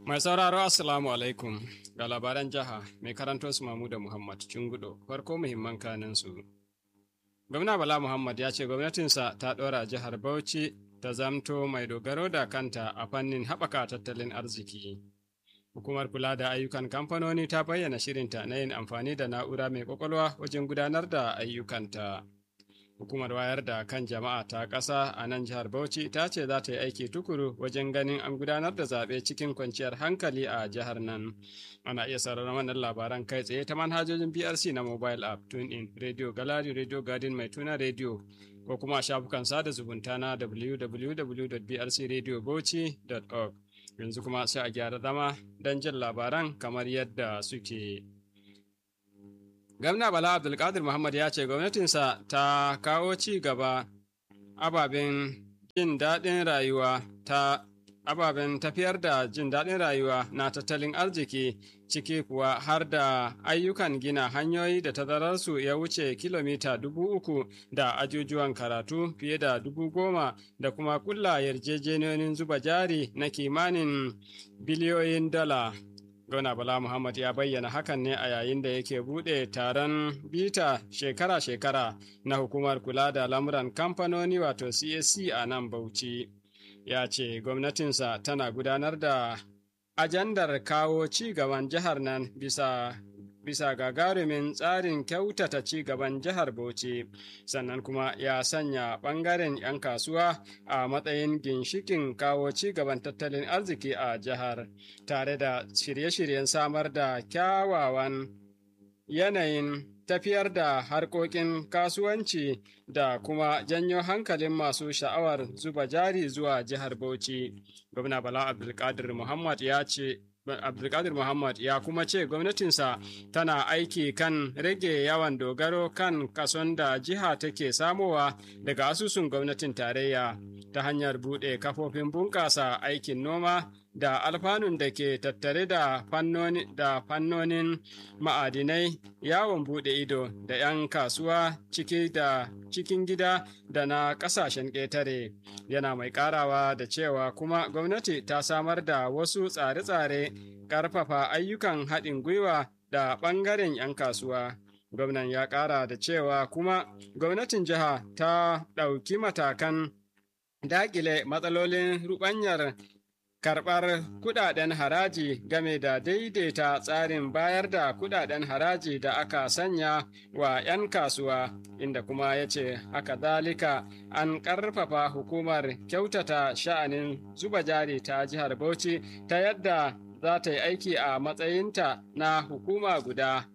Mai sauraro Assalamu alaikum ga labaran jiha mai karanto su Mamuda Muhammad Cungudo farko muhimman kanin su. Gwamna Bala Muhammad ya ce gwamnatinsa ta ɗora jihar Bauchi ta zamto mai dogaro da kanta a fannin haɓaka tattalin arziki. Hukumar kula da ayyukan kamfanoni ta bayyana shirinta na yin amfani da na'ura mai ƙwaƙwalwa wajen gudanar da ayyukanta. Hukumar wayar da kan jama'a ta ƙasa a nan jihar Bauchi ta ce za ta yi aiki tukuru wajen ganin an gudanar da zaɓe cikin kwanciyar hankali a jihar nan. Ana iya sauraron wannan labaran kai tsaye ta manhajojin BRC na mobile app, TuneIn, Radio Gallery, Radio Garden mai tuna Radio, ko kuma shafukan sada zumunta na www.brcradiobauchi.org. Yanzu kuma sai a gyara zama don jin labaran kamar yadda suke. Gwamna Bala Abdulkadir Muhammad ya ce gwamnatinsa ta kawo ci gaba ababen jin daɗin rayuwa ta ababen tafiyar da jin daɗin rayuwa na tattalin arziki ciki kuwa har da ayyukan gina hanyoyi da tazararsu ya wuce kilomita dubu uku da ajujuwan karatu fiye da dubu goma da kuma kulla yarjejeniyoyin zuba jari na kimanin biliyoyin dala. Gona Bala Muhammad ya bayyana hakan ne a yayin da yake buɗe taron bita shekara-shekara na hukumar kula da lamuran kamfanoni wato CSC a nan Bauchi. Ya ce gwamnatinsa tana gudanar da ajandar kawo ci gaban jihar nan bisa bisa gagarumin tsarin kyautata ci gaban jihar Bauchi sannan kuma ya sanya ɓangaren 'yan kasuwa a matsayin ginshikin kawo ci gaban tattalin arziki a jihar tare da shirye-shiryen samar da kyawawan yanayin tafiyar da harkokin kasuwanci da kuma janyo hankalin masu sha'awar zuba jari zuwa jihar Bauchi. Gwamna Bala Abdulkadir Muhammad ya ce Abdulkadir Muhammad ya kuma ce gwamnatinsa tana aiki kan rage yawan dogaro kan kason da jiha take samowa daga asusun gwamnatin tarayya ta hanyar buɗe kafofin bunƙasa aikin noma da alfanun da ke tattare da fannonin ma'adinai yawon buɗe ido da 'yan kasuwa ciki da cikin gida da na ƙasashen ƙetare yana mai ƙarawa da cewa kuma gwamnati ta samar da wasu tsare-tsare ƙarfafa ayyukan haɗin gwiwa da ɓangaren 'yan kasuwa gwamnan ya ƙara da cewa kuma gwamnatin jiha ta ɗauki matakan daƙile matsalolin ruɓanyar karɓar kuɗaɗen haraji game da daidaita tsarin bayar da kuɗaɗen haraji da aka sanya wa 'yan kasuwa inda kuma ya ce haka zalika an ƙarfafa hukumar kyautata sha'anin zuba jari ta jihar bauchi ta yadda za ta yi aiki a matsayinta na hukuma guda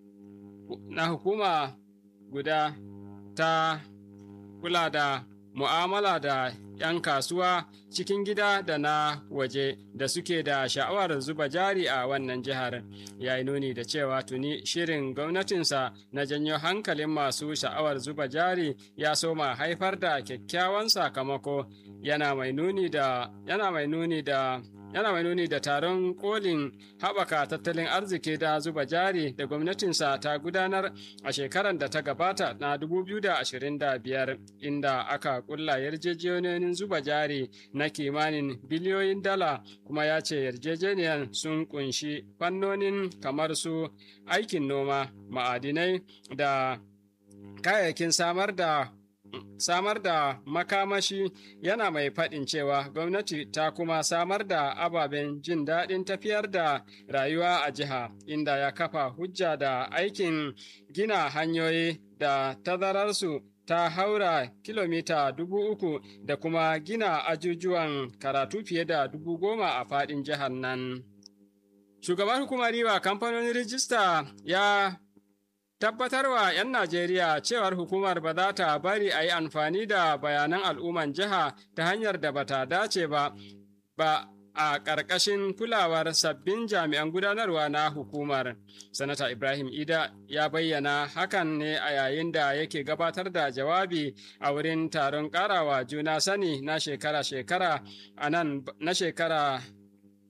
na hukuma guda ta kula da mu'amala da 'yan kasuwa cikin gida da na waje da suke da sha'awar zuba jari a wannan jihar ya yi nuni da cewa tuni shirin gwamnatinsa na janyo hankalin masu sha'awar zuba jari ya soma haifar da kyakkyawan sakamako yana mai nuni da yana mai nuni da yana mai nuni da taron kolin haɓaka tattalin arziki da zuba jari da gwamnatinsa ta gudanar a shekarar da ta gabata na 2025 inda aka kulla yarjejeniyoyin zuba jari na kimanin biliyoyin dala kuma ya ce yarjejeniyar sun kunshi fannonin kamar su aikin noma ma'adinai da kayayyakin samar da samar da makamashi yana mai faɗin cewa gwamnati ta kuma samar da ababen jin daɗin tafiyar da rayuwa a jiha inda ya kafa hujja da aikin gina hanyoyi da tazararsu ta haura kilomita dubu uku da kuma gina ajujuwan karatu fiye da dubu goma a faɗin jihar nan. Shugaban hukumar riba kamfanonin rijista ya tabbatarwa 'yan Najeriya cewar hukumar ba za ta bari a yi amfani da bayanan al'umman jiha ta hanyar da bata dace ba, ba a ƙarƙashin kulawar sabbin jami'an gudanarwa na hukumar. Sanata Ibrahim Ida ya bayyana hakan ne a yayin da yake gabatar da jawabi a wurin taron ƙarawa juna sani na shekara-shekara a nan na shekara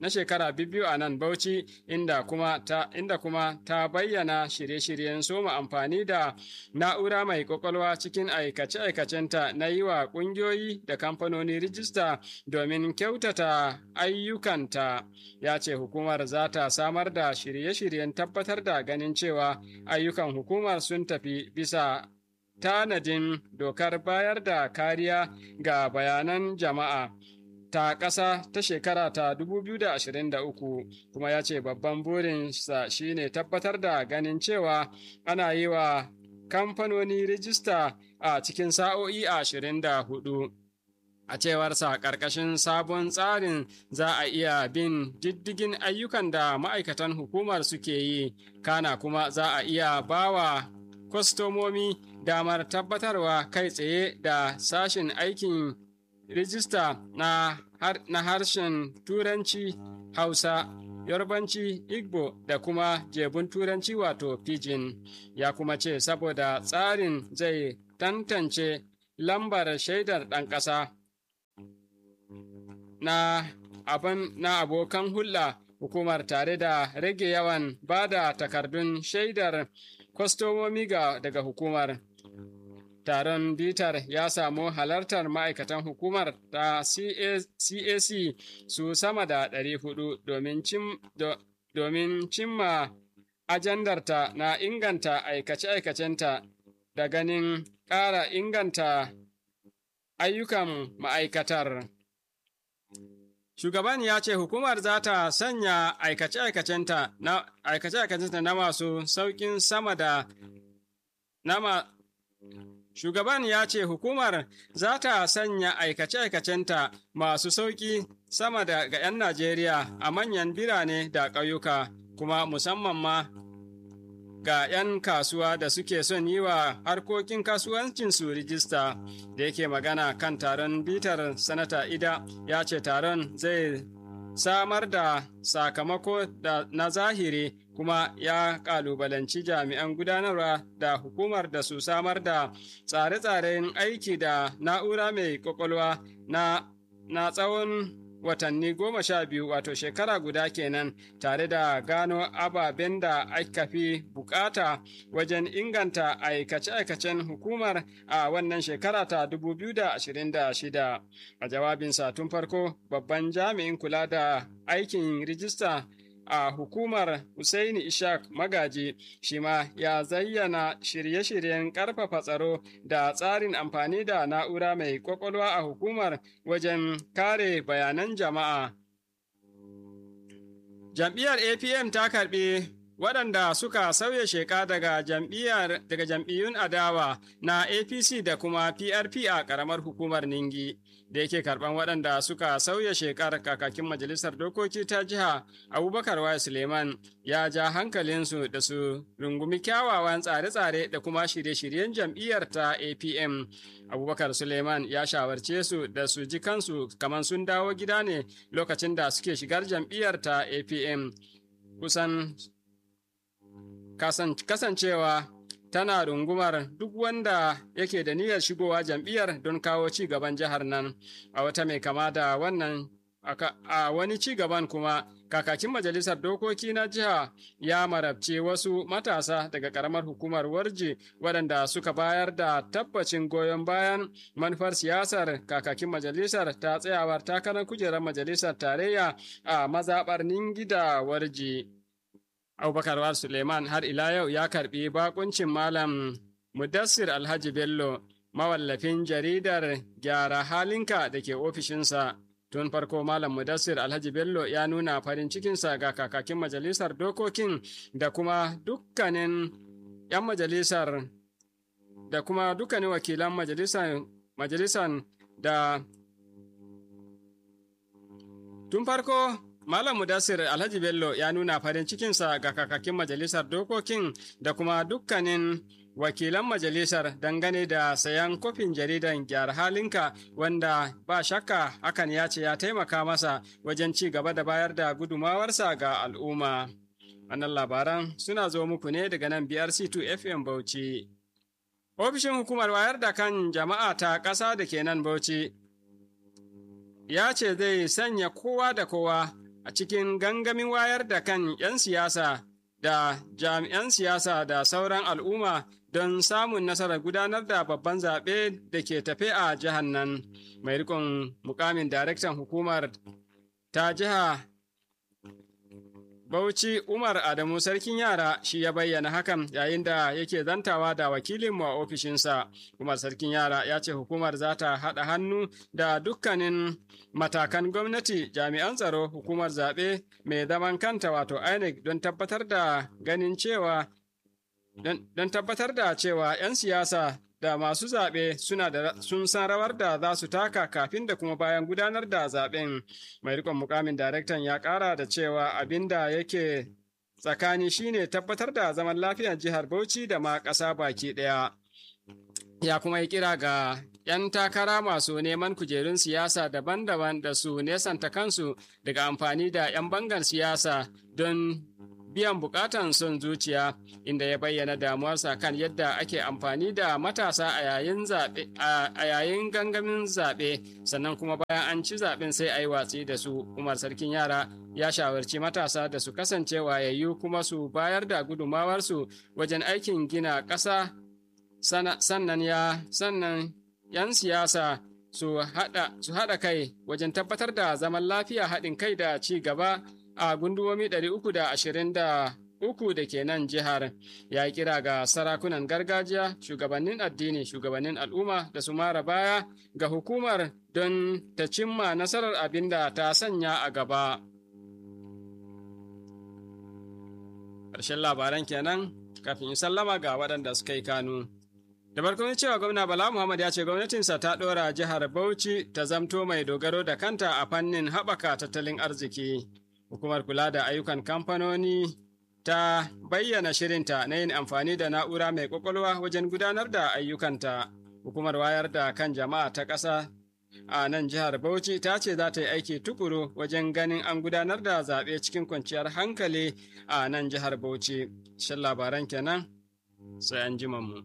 na shekara biyu a nan Bauchi inda kuma ta inda kuma ta bayyana shirye-shiryen soma amfani da na'ura mai kwakwalwa cikin aikace-aikacenta na yi wa ƙungiyoyi da kamfanoni rijista domin kyautata ayyukanta ya ce hukumar za ta samar da shirye-shiryen tabbatar da ganin cewa ayyukan hukumar sun tafi bisa tanadin dokar bayar da kariya ga bayanan jama'a ta ƙasa ta shekara ta 2023 kuma ya ce babban burinsa shine tabbatar da ganin cewa ana yi wa kamfanoni rijista a cikin sa'o'i 24 a cewarsa ƙarƙashin sabon tsarin za a iya bin diddigin ayyukan da ma'aikatan hukumar suke yi kana kuma za a iya bawa kwastomomi damar tabbatarwa kai tsaye da sashen aikin rijista na, har, na harshen turanci hausa yarbanci igbo da kuma jebun turanci wato pidgin ya kuma ce saboda tsarin zai tantance lambar shaidar ɗan ƙasa na abin na abokan hulɗa hukumar tare da rage yawan ba da takardun shaidar kwastomomi ga daga hukumar taron bitar ya samu halartar ma'aikatan hukumar ta cac su sama da 400 domin, cim, do, domin cimma ajandarta na inganta aikace-aikacenta da ganin ƙara inganta ayyukan ma'aikatar. Shugaban ya ce hukumar za ta sanya aikace-aikacenta na, aikace na masu sauƙin sama da nama Shugaban ya ce hukumar za ta sanya aikace-aikacenta masu sauƙi sama da ga 'yan Najeriya a manyan birane da ƙauyuka, kuma musamman ma ga 'yan kasuwa da suke son yi wa harkokin kasuwancinsu rijista da yake magana kan taron bitar sanata ida ya ce taron zai samar da sakamako da na zahiri kuma ya kalubalanci jami'an gudanarwa da hukumar da su samar da tsare-tsaren aiki da na'ura mai kwakwalwa na, na tsawon watanni goma sha biyu wato shekara guda kenan tare da gano ababen da aka fi bukata wajen inganta aikace-aikacen hukumar a wannan shekara ta 2026 a jawabinsa tun farko babban jami'in kula da aikin rijista a hukumar Hussaini Ishaq Magaji shi ma ya zayyana shirye-shiryen ƙarfafa tsaro da tsarin amfani da na'ura mai ƙwaƙwalwa a hukumar wajen kare bayanan jama'a. Jam'iyyar APM ta karɓi waɗanda suka sauya sheka daga jam'iyyar daga jam'iyyun adawa na APC da kuma PRP a ƙaramar hukumar Ningi da yake karɓan waɗanda suka sauya shekar kakakin majalisar dokoki ta jiha Abubakar Wai Suleiman ya ja hankalinsu da su rungumi kyawawan tsare-tsare da kuma shirye-shiryen jam'iyyar ta APM. Abubakar Suleiman ya shawarce su da su ji kansu kamar sun dawo gida ne lokacin da suke shigar jam'iyyar ta APM. Kusan kasancewa tana rungumar duk wanda yake da niyyar shigowa jam'iyyar don kawo ci gaban jihar nan a wata mai kama da wannan a wani ci gaban kuma kakakin majalisar dokoki na jiha ya marabce wasu matasa daga karamar hukumar warji waɗanda suka bayar da tabbacin goyon bayan manufar siyasar kakakin majalisar ta tsayawar takarar kujerar majalisar tarayya a mazaɓar ningida warji. Abubakar Suleiman har ila yau ya karbi bakuncin Malam Mudassir Alhaji Bello, mawallafin jaridar Gyara Halinka da ke ofishinsa. Tun farko Malam Mudassir Alhaji Bello ya nuna farin cikinsa ga kakakin majalisar dokokin da kuma dukkanin 'yan majalisar da kuma dukkanin wakilan majalisar da tun farko Malam Mudassir Alhaji Bello ya nuna farin cikinsa ga kakakin majalisar dokokin da kuma dukkanin wakilan majalisar dangane da sayan kofin jaridan gyara halinka wanda ba shakka hakan ya ce ya taimaka masa wajen ci gaba da bayar da gudumawarsa ga al'umma. Wannan labaran suna zo muku ne daga nan BRC2 FM Bauchi. Ofishin hukumar wayar da kan jama'a ta ƙasa da ke nan Bauchi ya ce zai sanya kowa da kowa a cikin gangamin wayar da kan 'yan siyasa da jami'an siyasa da sauran al'umma don samun nasarar gudanar da babban zaɓe da ke tafe a jihar nan mai rikon mukamin daraktan hukumar ta jiha Bauchi Umar Adamu Sarkin Yara shi ya bayyana hakan yayin da yake zantawa da wakilinmu a ofishinsa. Umar Sarkin Yara ya ce hukumar za ta haɗa hannu da dukkanin matakan gwamnati jami'an tsaro hukumar zaɓe mai zaman kanta wato INEC don tabbatar da ganin cewa don tabbatar da cewa 'yan siyasa da masu zaɓe suna da sun san rawar da za su taka kafin da kuma bayan gudanar da zaɓen mai rikon mukamin daraktan ya ƙara da cewa abin da yake tsakani shine tabbatar da zaman lafiyar jihar bauchi da ma ƙasa baki ɗaya ya kuma yi kira ga 'yan takara masu neman kujerun siyasa daban-daban da su nesanta kansu daga amfani da 'yan bangar siyasa don biyan bukatan son zuciya inda ya bayyana damuwarsa kan yadda ake amfani da matasa a yayin zaɓe a yayin gangamin zaɓe sannan kuma bayan an ci zaɓen sai a yi watsi da su umar sarkin yara ya shawarci matasa da su kasance wayayyu kuma su bayar da gudumawarsu wajen aikin gina ƙasa sannan ya sannan 'yan siyasa su haɗa kai wajen tabbatar da zaman lafiya haɗin kai da ci gaba a gundumomi 323 da ke nan jihar ya kira ga sarakunan gargajiya shugabannin addini shugabannin al'umma da su mara baya ga hukumar don ta cimma nasarar abin da ta sanya a gaba ƙarshen labaran kenan kafin in sallama ga waɗanda suka yi kanu da farkon cewa gwamna bala muhammad ya ce gwamnatinsa ta ɗora jihar bauchi ta zamto mai dogaro da kanta a fannin haɓaka tattalin arziki Hukumar kula da ayyukan kamfanoni ta bayyana shirinta na yin amfani da na'ura mai ƙwaƙwalwa wajen gudanar da ayyukanta. Hukumar wayar da kan jama'a ta ƙasa a nan jihar Bauchi ta ce za ta yi aiki tukuru wajen ganin an gudanar da zaɓe cikin kwanciyar hankali a nan jihar Bauchi. Shan labaran kenan sai an ji mu.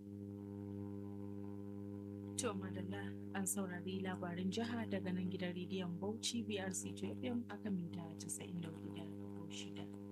To madalla an saurari labarin jiha daga nan gidan rediyon Bauchi BRC FM aka mita 94.6.